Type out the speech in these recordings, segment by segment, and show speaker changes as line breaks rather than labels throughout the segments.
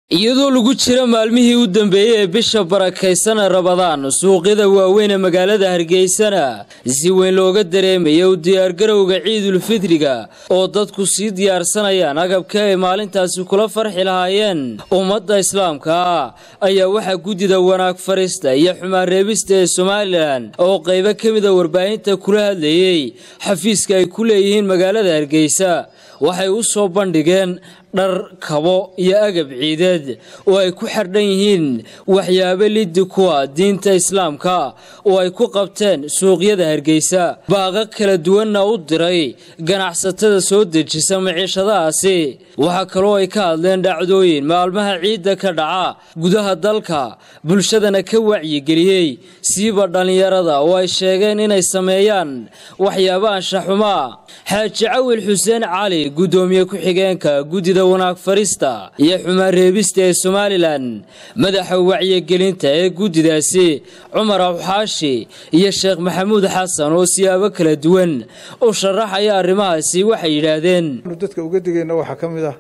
iyadoo lagu jira maalmihii u dambeeyey ee bisha barakaysana rabadaan suuqyada waaweyn ee magaalada hargeysana si weyn looga dareemaya u diyaargarowga ciidulfidriga oo dadku sii diyaarsanayaan agabka ay maalintaasi kula farxi lahaayeen ummadda islaamka ayaa waxaa guddida wanaag farista iyo xumaan reebista ee somalilan oo qaybo ka mida warbaahinta kula hadlayey xafiiska ay ku leeyihiin magaalada hargeysa waxay u soo bandhigeen dhar kabo iyo agab ciideed oo ay ku xardhan yihiin waxyaabo liddi kuwa diinta islaamka oo ay ku qabteen suuqyada hargeysa baaqo kala duwanna u diray ganacsatada soo dejisa maciishadahaasi waxaa kaloo ay ka hadleen dhacdooyin maalmaha ciidda ka dhaca gudaha dalka bulshadana ka wacyigeliyey siiba dhallinyarada oo ay sheegeen inay sameeyaan waxyaaba anshaxumaa xaaji cawil xuseen cali guddoomiye ku-xigeenka guddida wanaag farista iyo xumaan reebista ee somalilan madaxa wacyigelinta ee guddidaasi cumar awxaashi iyo sheekh maxamuud xasan oo siyaabo kala duwan u sharaxaya arrimahaasi waxay yidhaahdeen
dadka uga digayna waxaa ka mid ah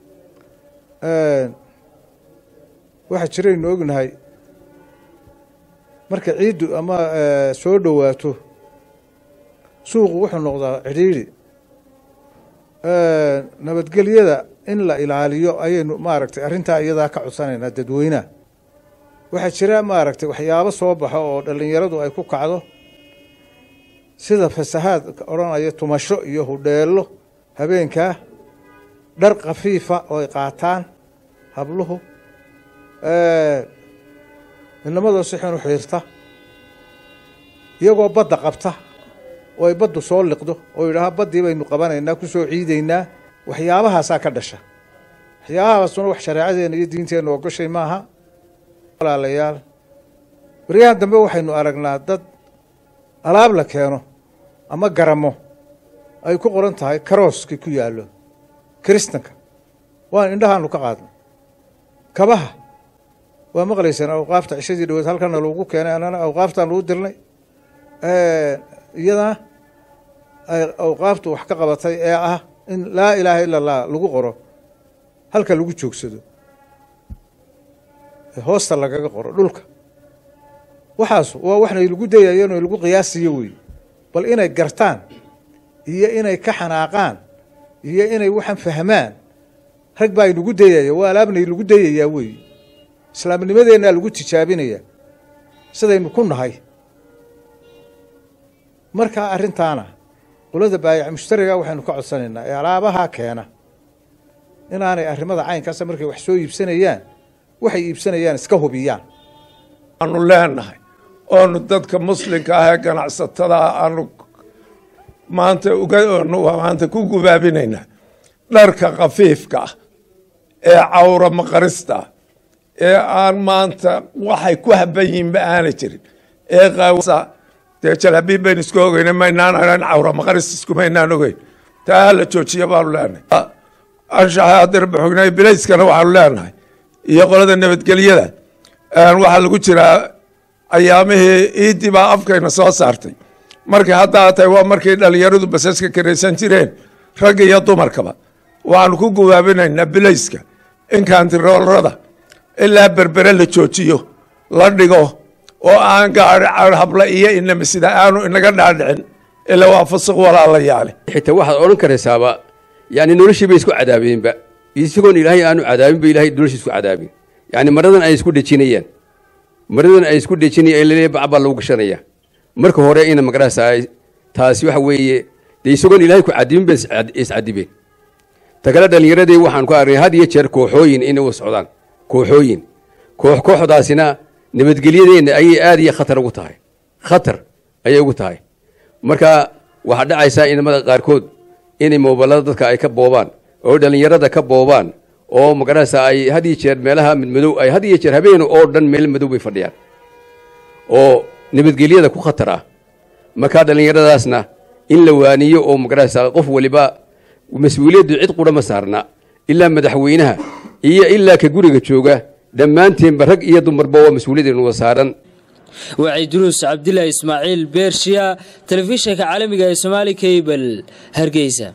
waxaa jiraynu ognahay marka ciiddu ama soo dhowaato suuqu wuxuu noqdaa cidhiidhi nabadgelyada in la ilaaliyo ayaynu maaragtay arrintaa iyadaa ka codsanaynaa dadweynaha waxaa jira maaragtay waxyaabo soo baxo oo dhallinyaradu ay ku kacdo sida fasahaad odhanaya tumasho iyo hudheello habeenkaa dhar khafiifa oo ay qaataan habluhu inamadoo si xun u xiirta iyagoo badda qabta oo ay baddu soo liqdo oo yidhaaha baddii baynu qabanaynaa ku soo ciidaynaa waxyaabahaasaa ka dhasha waxyaabahaasuna wax shareecadeena iyo diinteenna ogoshay maaha walaalayaal baryahan dambe waxaynu aragnaa dad alaab la keeno ama garamo ay ku qoran tahay karooskii ku yaallo kiristanka waan indhahaanu ka qaadnay kabaha waa maqlaysaan awqaafta cishadii dhaweed halkana lagu keenay annana awqaaftaan lagu dirnay iyadana ay awqaaftu wax ka qabatay ee ah in laa ilaaha ila allah lagu qoro halka lagu joogsado hoosta lagaga qoro dhulka waxaas waa waxnay lagu dayayan o lagu qiyaasiyo wey bal inay gartaan iyo inay ka xanaaqaan iyo inay waxaan fahmaan rag baa inagu dayaya waa alaabnay lagu dayayaa wey islaamnimadeennaa lagu tijaabinaya sidaynu ku nahay markaa arrintaana qolada baayac mushtariga waxaynu ka codsanaynaa ee alaabahaa keena inaanay arrimada caynkaasa markay wax soo iibsanayaan waxay iibsanayaan iska hubiyaan
aanu leenahay oonu dadka muslimka ah ee ganacsatada aanu maanta ugaanu maanta ku gubaabinaynaa dharka khafiifka ah ee cawra maqarista ah ee aan maanta waxay ku haban yihinba aana jirin ee dee jalhabiib baynu isku ogeyna maynaan ahan cawra maqaris iskumaynaan ogeyn taa hala joojiya baanu leenahay anshaxa hadirba xognay bilayskana waxaanu leenahay iyo qolada nabadgelyada waxaa lagu jiraa ayaamihii iidii baa afkayna soo saartay markay haddaa tahay waa markay dhalinyaradu basaska karaysan jireen rag iyo dumarkaba waxaanu ku gubaabinaynaa bilayska in kaantiroolrada ilaa berbere la joojiyo la dhigo oo aan gaari habla iyo inama sida aanu inaga dhaadhicin ila waa fasuq walaalayaale
xitaa waxaad odhan karaysaaba yani noloshii bay isku cadaabeenba isagoon ilaahay aanu cadaabinba ilahay noloshii isku cadaabin yani maradan ay isku dhejinayaan maradan ay isku dhejinayaan lale bac baa lagu gashanaya marka hore ina magarasa taasi waxa weeye dee isagoon ilahay ku cadibin ba iscadibeen ta kale dhallinyaradii waxaan ku aragnay had iyo jeer kooxooyin inay u socdaan kooxooyin koox kooxdaasina nabadgelyadeenna ayay aada iyo khatar ugu tahay khatar ayay ugu tahay marka waxaa dhacaysaa inamada qaarkood inay moobalada dadka ay ka boobaan oo dhallinyarada ka boobaan oo magarasa ay had iyo jeer meelaha midmadow ay had iyo jeer habeen oo dhan meel madow bay fadhiyaan oo nabadgelyada ku khatar ah markaa dhallinyaradaasna in la waaniyo oo magarasa qof waliba mas-uuliyaddu cid qura ma saarna ilaa madaxweynaha iyo ilaa ka guriga jooga dhammaanteenba rag iyo dumarba waa mas-uuliyaddeenu wada saaran
wacay duruus cabdilaahi ismaaciil beershiya telefishinka caalamiga ee somaali kabel hargeysa